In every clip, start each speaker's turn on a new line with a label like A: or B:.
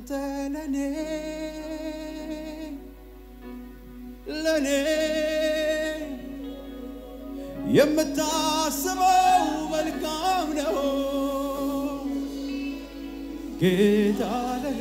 A: አንተ ለኔ ለኔ የምታስበው መልካም ነው ጌታ ለኔ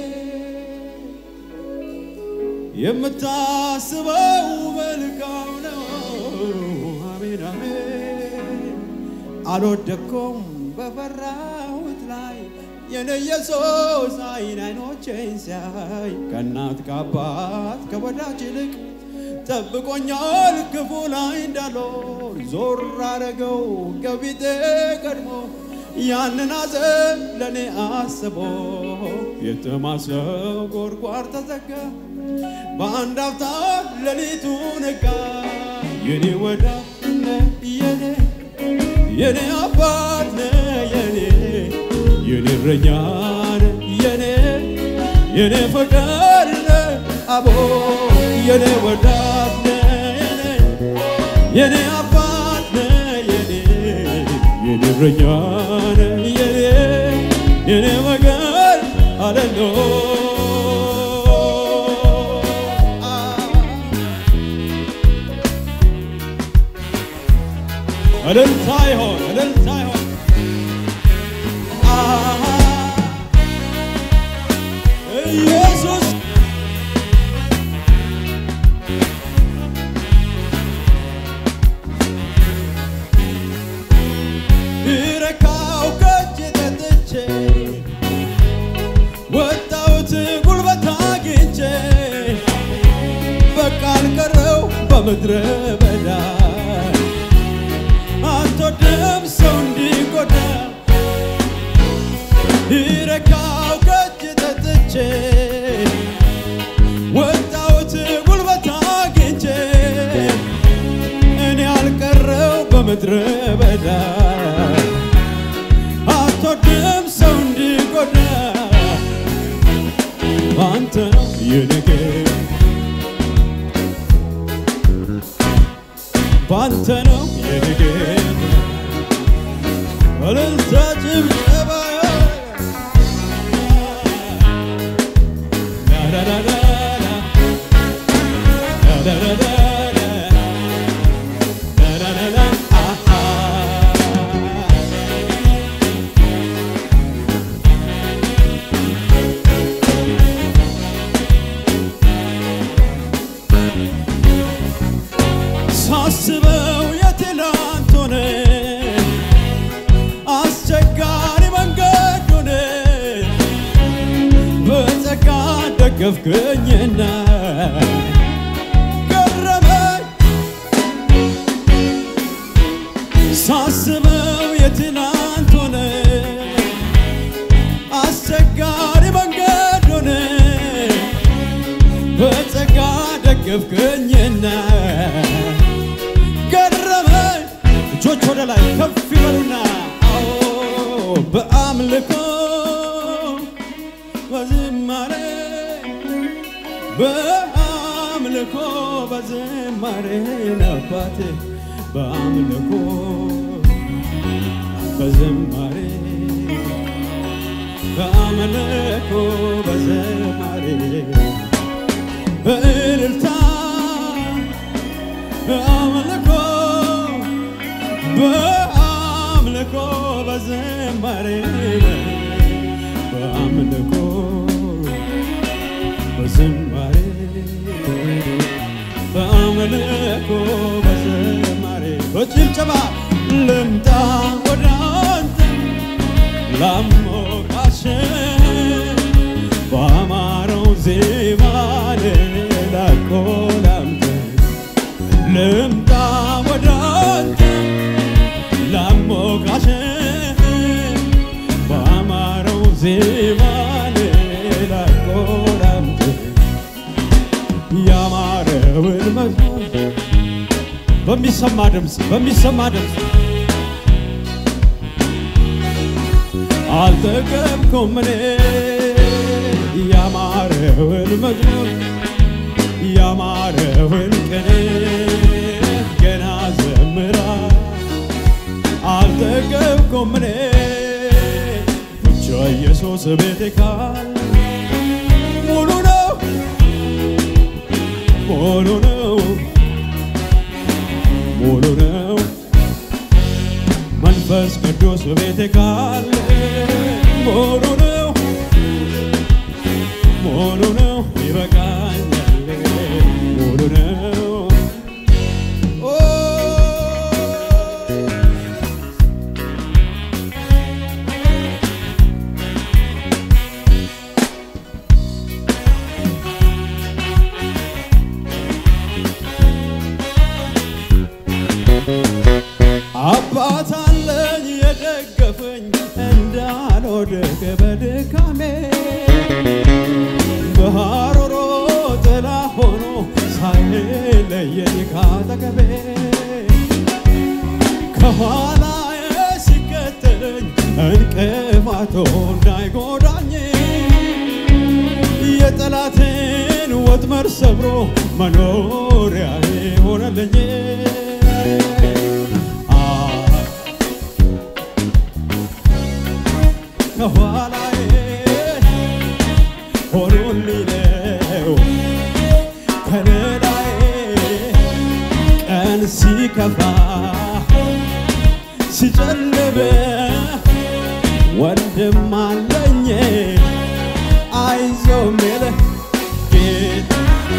A: የምታስበው መልካም ነው። አሜን አሜን። አልወደኩም በፈራሁት ላይ የኔ ኢየሱስ አይን አይኖቼን ሲያይ ከእናት ከአባት ከወዳጅ ይልቅ ጠብቆኛል ክፉ ላይ እንዳልሆን ዞር አረገው ከፊቴ ቀድሞ ያንን ሐዘን ለእኔ አስቦ የተማሰው ጎድጓድ ተዘጋ በአንድ አፍታ ሌሊቱ ነጋ የኔ ወዳጅ ነህ የኔ የኔ አባት ነህ የኔ የኔ እረኛ ነህ የኔ የኔ ፍቅር ነህ አቦ የኔ ወዳጅ ነህ የኔ የኔ አባት ነህ የኔ የኔ እረኛ ነህ የኔ የኔ ፍቅር አለሎ እልልታ ይሆን እልልታ ይሆን ኢየሱስ ረካው ከእጄ ጠጥቼ ወጣሁት ጉልበት አግኝቼ በቃ አልቀረው በምድረ በዳ አትወድም ሰው እንዲጎዳ ረካው ከእጄ ጠጥቼ ወጣሁት ጉልበት አግኝቼ እኔ አልቀረው በምድረ በዳ አትወድም ሰው እንዲጎዳ አንተ ነው የነገ ባንተ ነው የነገ እልልታ ጭብጨባ ዳዳዳዳዳ ዳዳዳዳዳ ዳዳዳዳ አሃ ሳስበው የትላንት ሆነ አስቸጋሪ መንገድ ሆነ በጸጋ ደገፍከኝና ገረመኝ ሳስበው የትላንት ሆነ አስቸጋሪ መንገድ ሆነ በጸጋ ደገፍከኝና ገረመኝ። እጆች ወደ ላይ ከፍ ይበሉና አዎ በአምልኮ በዝማሬ በአምልኮ በዝማሬ ነባቴ በአምልኮ በዝማሬ በአምልኮ በዝማሬ በእልልታ በአምልኮ በአምልኮ በዝማሬ በአምልኮ በዝማሬ በአምልኮ በዝማሬ በጭብጨባ ልምጣ ወደ አንተ ላሞቃሽ በአማረው ዜማ ላቆ ላምተ ልምጣ ወደ አንተ ላሞቃሽ በአማረው ዜማ ላቆ ላምተ ያማረውን መዝሙር በሚሰማ ድምፅ በሚሰማ ድምፅ አልጠገብኩም እኔ ያማረውን መዝሙር ያማረውን ቅኔ ገና ዘምራ አልጠገብኩም እኔ ብቻ ኢየሱስ ቤቴ ካለ ሙሉ ነው ሙሉ ነው መንፈስ ቅዱስ በቤቴ ካለ ሙሉ ነው ሙሉ ነው ይበቃኛል ሙሉ ነው ኦ አባት አለኝ የደገፈኝ እንዳልወድቅ በድካሜ በሐሩሮ ጥላ ሆኖ ሳይለየኝ ካጠገቤ ከኋላዬ ሲከተለኝ እንቅፋቱ እንዳይጎዳኝ የጠላትን ወጥመድ ሰብሮ መኖሪያዬ ሆነልኝ። አ ከኋላዬ ሆኖልኝ ነው ከለላዬ ቀን ሲከፋ ሲጨልም ወንድም አለኝ አይዞ ሚል ጌታ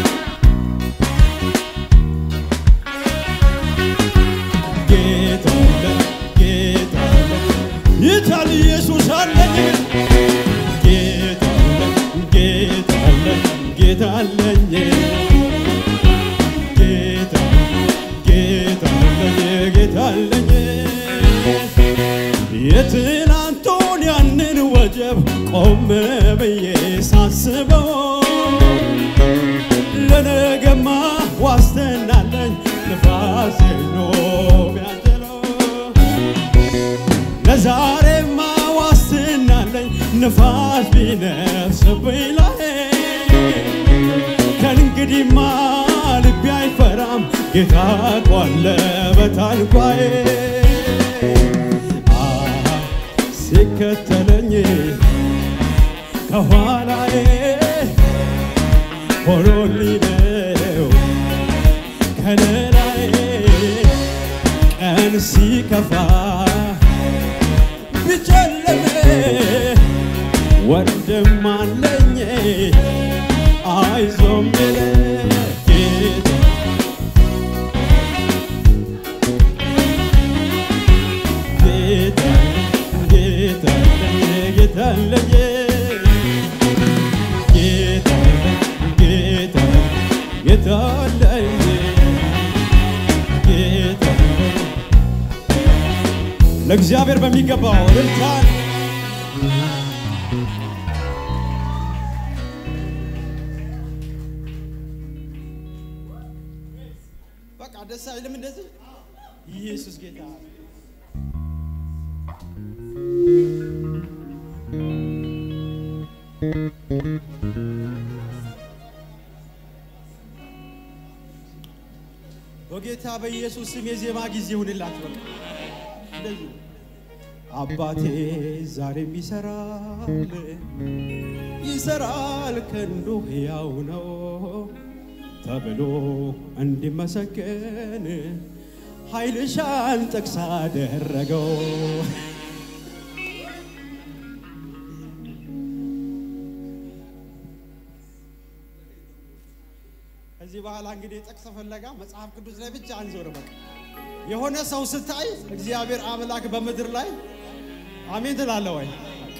A: ጌታ አለ ጌታ አለ ይታል ኢየሱስ አለኝ ጌታ አለ ጌታ አለ ጌታ አለኝ ጌታ ጌታ አለኝ ጌታ አለኝ የትናንቱን ያንን ወጀብ ቆም ብዬ ሳስበው ለነገማ ዋስትናለኝ ንፋስ ነው ቢያንችለው ለዛሬማ ዋስትናለኝ ንፋስ ቢነፍስብኝ ላይ ከእንግዲህማ ልቤ አይፈራም ጌታ ቋለ በታንኳዬ አሃ ሲከተለኝ ከኋላዬ ሆኖልኝ ነው ከለላዬ ቀን ሲከፋ ቢጨልም ወንድም አለኝ አይዞህ የሚል ጌታ ጌታ ጌታ ጌታ አለኝ ጌታ ጌታ ጌታ አለኝ ጌታ ለእግዚአብሔር በሚገባው እልልታን በቃ ደስ አይልም እንደዚህ ኢየሱስ ጌታ በጌታ በኢየሱስ ስም የዜማ ጊዜ ይሁንላችሁ። በቃ እንደዚህ ነው። አባቴ ዛሬም ይሰራል ይሰራል ክንዱ ሕያው ነው ተብሎ እንዲመሰገን ኃይልሻን ጥቅስ አደረገው። ከዚህ በኋላ እንግዲህ ጥቅስ ፍለጋ መጽሐፍ ቅዱስ ላይ ብቻ አንዞር። በቃ የሆነ ሰው ስታይ እግዚአብሔር አምላክ በምድር ላይ አሜን ትላለህ ወይ?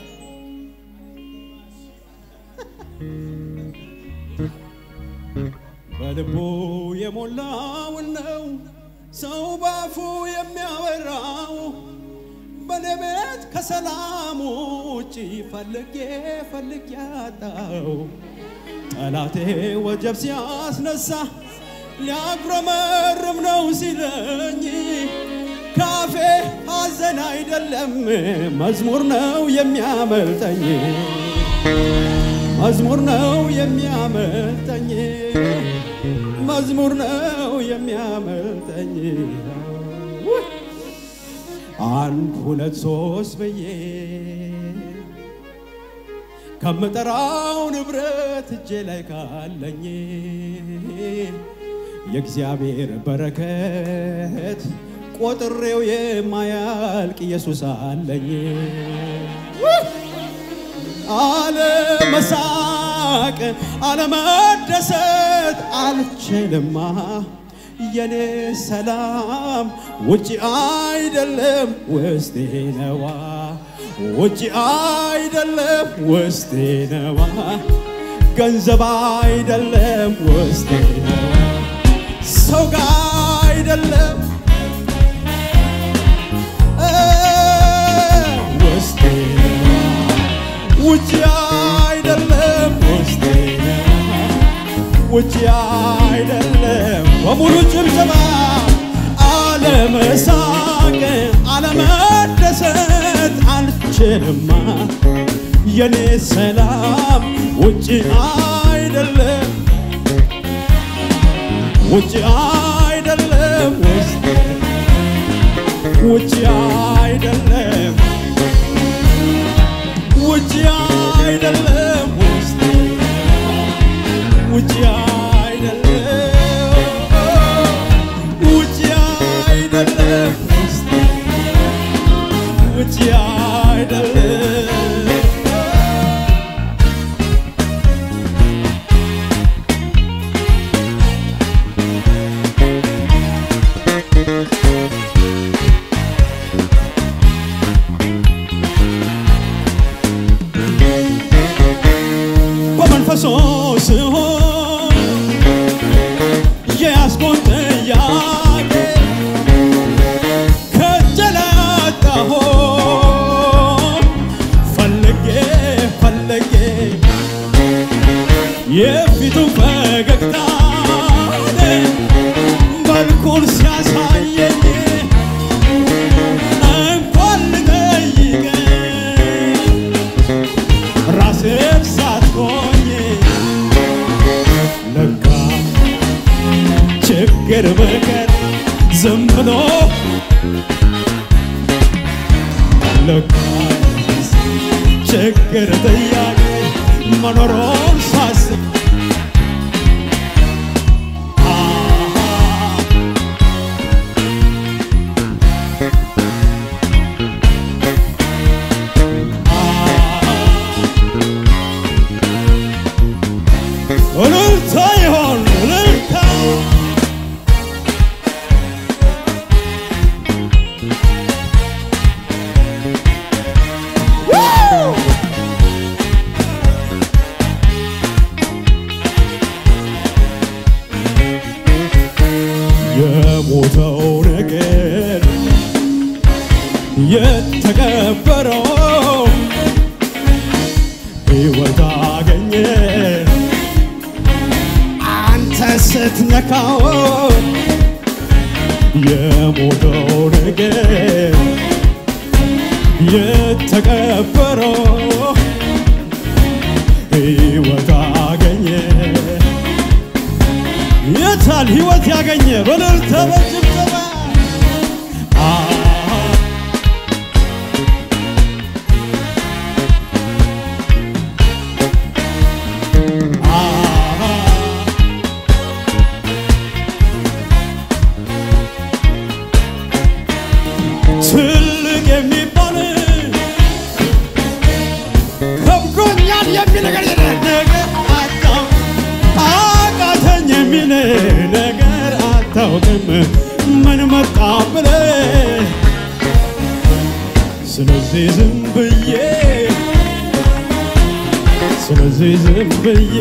A: በልቡ የሞላውን ነው ሰው ባፉ የሚያወራው። በኔ ቤት ከሰላም ውጭ ፈልጌ ፈልጌ ያጣው ጠላቴ ወጀብ ሲያስነሳ ሊያጉረመርም ነው ሲለኝ ካፌ ሐዘን አይደለም መዝሙር ነው የሚያመልጠኝ መዝሙር ነው የሚያመልጠኝ መዝሙር ነው የሚያመልጠኝ አንድ ሁለት ሶስት ብዬ ከምጠራው ንብረት እጄ ላይ ካለኝ የእግዚአብሔር በረከት ቆጥሬው የማያልቅ ኢየሱስ አለኝ። አለመሳቅ አለመደሰት አልችልማ የኔ ሰላም ውጭ አይደለም ውስጤ ነዋ ውጭ አይደለም ውስጤ ነዋ ገንዘብ አይደለም ውስጤ ነዋ ሰው ጋ አይደለም እ ውስጤ ነዋ ውጭ አይደለም ውስጤ ነዋ ውጭ አይደለም በሙሉ ጭብጨባ አለመሳቅ አለመደሰት አልችልማ የኔ ሰላም ውጭ አይደለም ውጭ አይደለም ውስጥ ውጭ አይደለም ውጭ አይደለም ውስጥ ውጭ አይደለም ውጭ አይደለም ውስጥ ውጭ አይደለም በመንፈሶ ስሆን የያዝኩን ጥያቄ ከጀላጣሆ ፈልጌ ፈልጌ የፊቱ ፈገግታ መልኩን ሲያሳየኝ እንኳን ልጠይቀኝ ራስህ ሳትሆኝ ለካ ችግር በቀር ዝም ብሎ ለካ ችግር ጥያቄ መኖሮን ሳስብ አሃ እልልታ ይሆን እልልታ የሞተው ነገር የተቀበረው ሕይወት አገኘ አንተ ስትነካው የሞተው ነገር የተቀበረው ሕይወት አገኘ። የታል ሕይወት ያገኘ በእልልታ በጭብጨባ አሃ አሃ ትልቅ የሚባል ከብዶኛል የሚል ነገር የለም። ነገር አጣው አቃተኝ የሚል ነገር አታውቅም። ምን መጣ ብለህ ስለዚህ ዝም ብዬ ስለዚህ ዝም ብዬ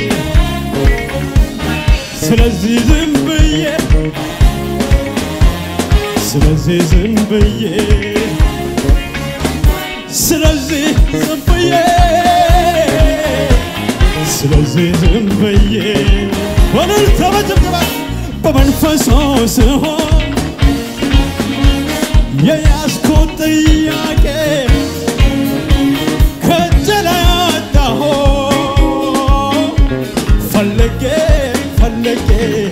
A: ስለዚህ ዝም ብዬ ስለዚህ ዝም ብዬ ስለዚህ ዝም ብዬ ስለዚህ ዝም ብዬ በእልልታ በጭብጨባ በመንፈሶ ስሆን የያዝኩት ጥያቄ ከእጄ ላይ አጣሁ ፈልጌ ፈልጌ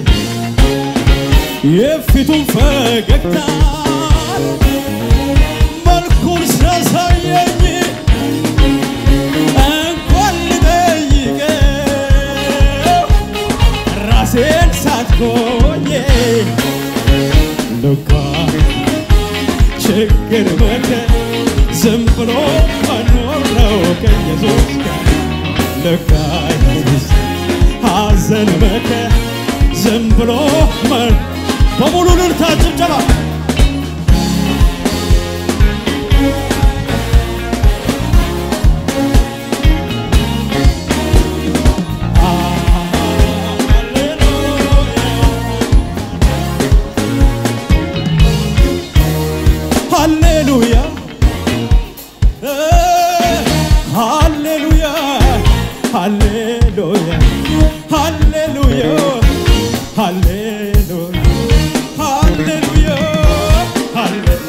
A: የፊቱን ፈገግታ መልኩን ሲያሳየኝ እንኳን ልጠይቀው ራሴን ሳትሆን ችግር መከር ዝም ብሎ መኖር ነው ከኢየሱስ ጋር ልክ አይሆንስ ሐዘን መከር ዝም ብሎ መን በሙሉ ልልታ ጭብጨባ ሃሌሉያ ሃሌሉያ ሃሌሉያ ሃሌሉያ ሃሌሉያ ሃሌሉያ ሃሌሉያ